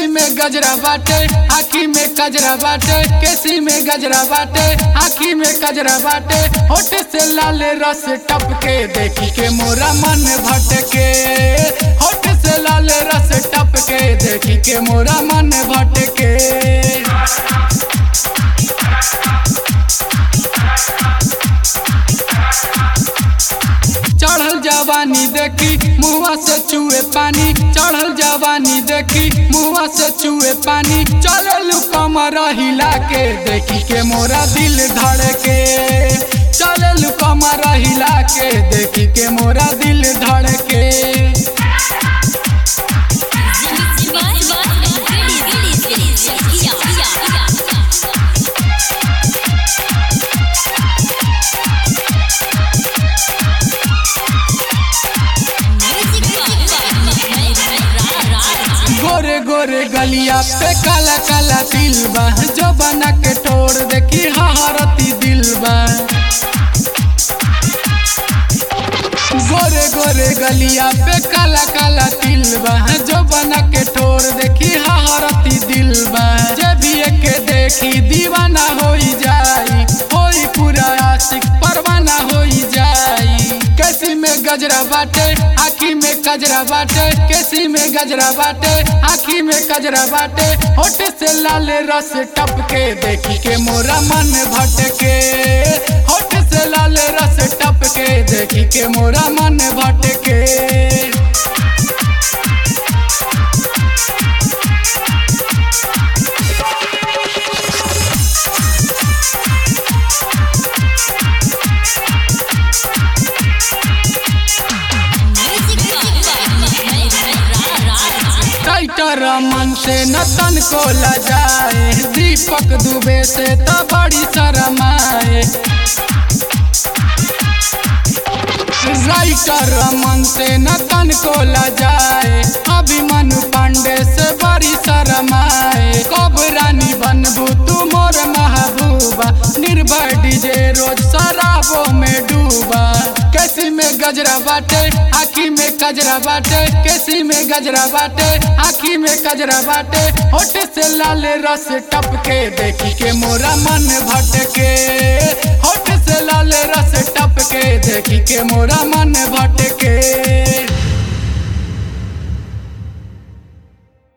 में गजरा बाटे आखी में कजरा बाटे केसी में गजरा बाटे आखी में कजरा बाटे होठ से लाल रस टपके देखी के मोरा मन भटके होठ से लाल रस टपके देखी के मोरा मन भटके चढ़ल जवानी देखी मुआ से चुए पानी चढ़ल जवानी देखी मुआ से चुए पानी चलल कमर हिला के देखी के मोरा दिल धड़के चलल कमर हिला के देखी के मोरा दिल धड़के गोरे गोरे गलिया पे काला काला तिल बा जो बना के ठोर देखी हहरती दिल बा गोरे गोरे गलिया पे काला काला तिल बा जो बना के ठोर देखी हहरती दिल बा जे भी एक देखी दीवाना होई जाई होई पूरा आशिक परवाना होई जाई कैसी में गजरा बाटे आखी में कजरा बाटे केसी में गजरा बाटे आखी में कजरा बाटे होठ से लाल रस टपके देखी के मोरा मन भटके होठ से लाल रस टपके देखी के मोरा मन भटके टाइटर मन से न तन को लजाए दीपक दुबे से तो बड़ी शरमाए राइटर मन से न तन को लजाए अभिमनु पांडे से बड़ी शरमाए कब रानी बनबू तू मोर महबूबा निर्भय डीजे रोज शराबों में डूबा कैसी में गजरा बाटे आखी में कजरा बाटे केसी में गजरा बाटे आखी में कजरा बाटे होठ से लाल रस टपके देखी के मोरा मन भटके होठ से लाल रस टपके देखी के मोरा मन भटके